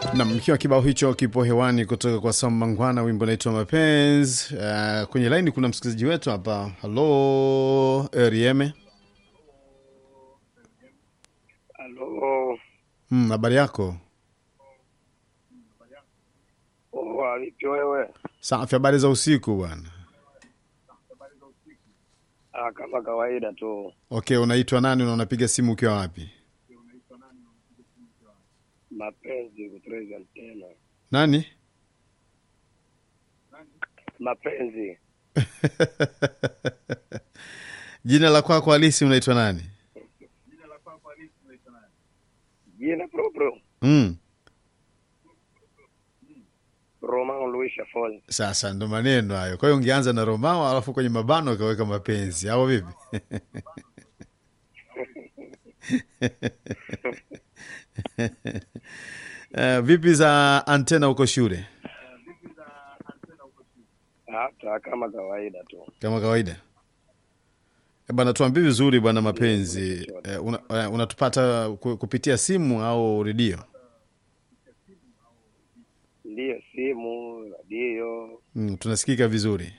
Nam, ikiwa kibao hicho kipo hewani kutoka kwa Sam Mangwana, wimbo naitwa Mapenzi. Uh, kwenye laini kuna msikilizaji wetu hapa. Halo Erieme. Halo, Mm, habari yako? oh, vipi wewe? Safi, habari za usiku bwana. Ah, kama kawaida tu. Okay, unaitwa nani na unapiga simu ukiwa wapi? Mapenzi kutreza tena. Nani? Mapenzi Jina la kwako halisi unaitwa nani? jina proprio Mm. Roman Luis Afonso. Sasa ndo maneno hayo. Kwa hiyo ungeanza na Romao alafu kwenye mabano ukaweka mapenzi au vipi? Uh, vipi za antena huko shule? Hata kama kawaida tu. Kama kawaida. Eh, Bwana tuambie vizuri bwana mapenzi. Eh, una, eh, unatupata ku- kupitia simu au redio? Ndiyo simu, radio, Mm, tunasikika vizuri.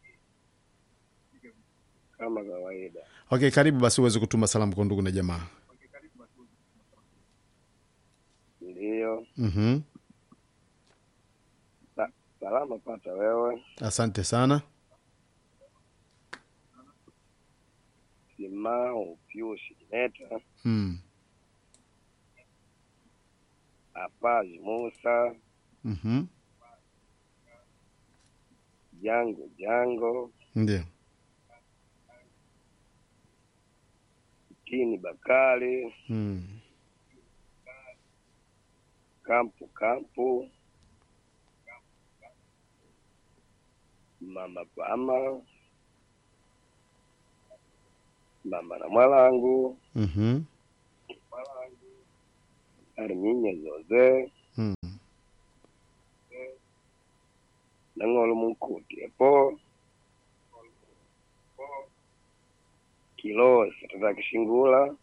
kama kawaida. Okay, karibu basi uweze kutuma salamu kwa ndugu na jamaa. Ndiyo. Mhm. Sa salama pata wewe. Asante sana. Simao Pius Neta, Mm. Apaji Musa, Mhm. Jango Jango, Ndio. Tini Bakari, Mm. Kampu Kampu, Mama Pama, Mama na Mwalangu, Mhm. Arminya Zoze, Mm. Nangolo Munkuti epo, Kilo Satata Kishingula,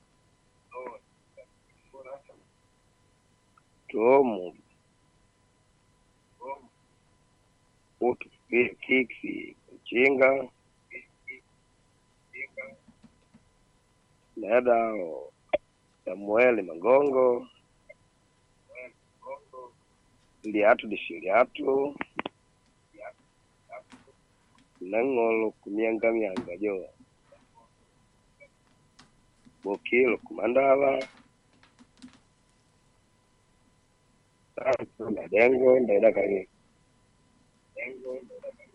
Tomu, Utu Kiksi Mchinga, Nedao Samueli Mangongo, Liatu Dishiliatu, Nangolo Kumyanga Myanga Jo, Bokilo Kumandala, Santo Madengo Ndaida Kari.